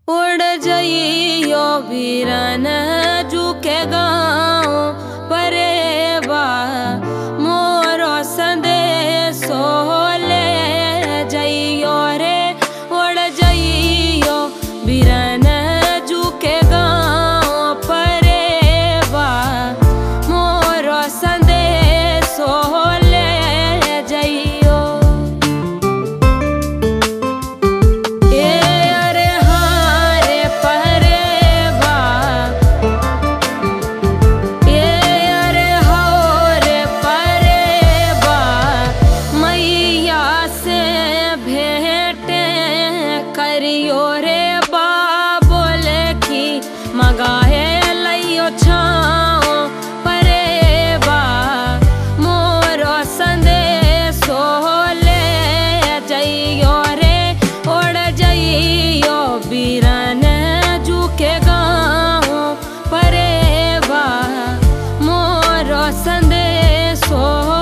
उड़ जइयो वीरन जू के गाँव परेबा मोरो संदेशो ले जइयो रे उड़ जइयो वीरन जू के गाँव परेबा मोरो संदेशो ले जइयो ए अरे हाँ रे परेबा ए अरे हो रे परेबा मैया से भेंट करियो रे बा बोले की मगाए लइयो छाओ परेबा मोरो संदेशो ले जइयो रे ओड़ जइयो बीरन जू के गाँव परेबा मोरो संदेशो